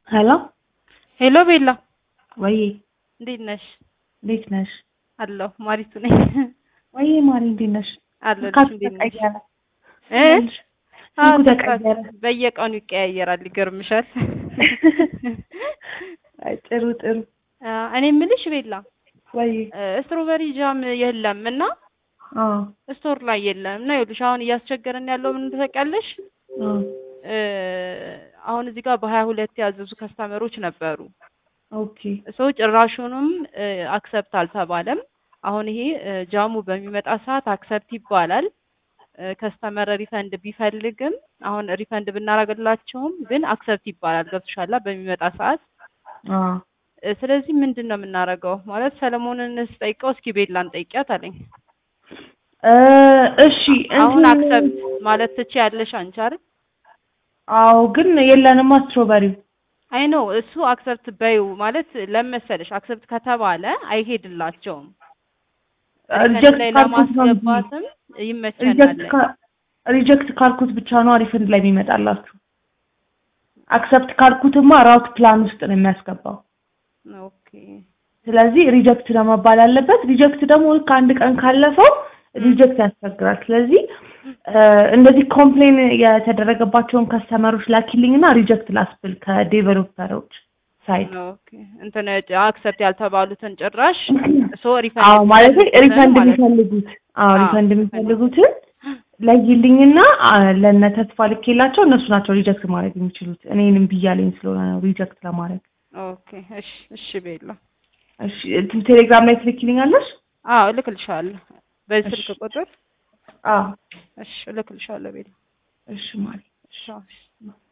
ሄሎ ሄሎ ቤላ ወይ እንዴት ነሽ? እንዴት ነሽ? አለሁ ማሪቱ ነኝ። ወይ ማሪ እንዴት ነሽ? አለሁልሽ። ስልካችሁ እንዴት ነሽ? ተቀየረ። እ ስልኩ አዎ፣ ተቀየረ። በየቀኑ ይቀያየራል። ይገርምሻል። አይ ጥሩ ጥሩ። አ፣ እኔ የምልሽ ቤላ ወይ ስትሮበሪ ጃም የለም እና አዎ ስቶር ላይ የለም እና ይኸውልሽ አሁን እያስቸገረን ያለው ምን ታውቂያለሽ? አዎ እ፣ አሁን እዚህ ጋር በሀያ ሁለት ያዘዙ ከስተመሮች ነበሩ። ኦኬ ሰው ጭራሹንም አክሰፕት አልተባለም። አሁን ይሄ እ፣ ጃሙ በሚመጣ ሰዓት አክሰፕት ይባላል። ከስተመር ሪፈንድ ቢፈልግም አሁን ሪፈንድ ብናረግላቸውም ግን አክሰፕት ይባላል። ገብቶሻላ? በሚመጣ ሰዓት አዎ እ፣ ስለዚህ ምንድን ነው የምናደርገው? ማለት ሰለሞንን ስጠይቀው እስኪ ቤላን ጠይቂያት አለኝ። እ፣ እሺ አሁን እንትን- አክሰፕት ማለት ትችያለሽ አንቺ አይደል? አዎ ግን የለንማ ስትሮበሪው አይ ነው እሱ አክሰፕት በዩ ማለት ለመሰለሽ አክሰፕት ከተባለ አይሄድላቸውም። ሪፈንድ ላይ ለማስገባትም ይመቸናል። ሪጀክት ካልኩት ብቻ ነው ሪፈንድ ላይ የሚመጣላችሁ። አክሰፕት ካልኩትማ ራውት ፕላን ውስጥ ነው የሚያስገባው። ኦኬ ስለዚህ ሪጀክት ነው መባል ያለበት። ሪጀክት ደግሞ ልክ አንድ ቀን ካለፈው ሪጀክት ያስቸግራል። ስለዚህ እ፣ እንደዚህ ኮምፕሌን የተደረገባቸውን ከስተመሮች ላኪልኝ እና ሪጀክት ላስብል ከዴቨሎፐሮች ሳይድ። ኦኬ እንትን አክሰፕት ያልተባሉትን ጭራሽ ሶ ሪፈንድ አዎ ማለት ሪፈንድ ማለት ነው። የሚፈልጉት አዎ አዎ፣ ሪፈንድ የሚፈልጉትን ለይልኝና አ፣ ለእነ ተስፋ ልኬላቸው እነሱ ናቸው ሪጀክት ማድረግ የሚችሉት። እኔንም ብያለኝ ስለሆነ ነው ሪጀክት ለማድረግ። ኦኬ እሺ እሺ ቤላ እሺ እንትን ቴሌግራም ላይ ትልኪልኛለሽ? አዎ እልክልሻለሁ በዚህ እሺ። ስልክ ቁጥር አዎ እሺ እልክልሻለሁ ቤላ እሺ ማለት እሺ አዎ።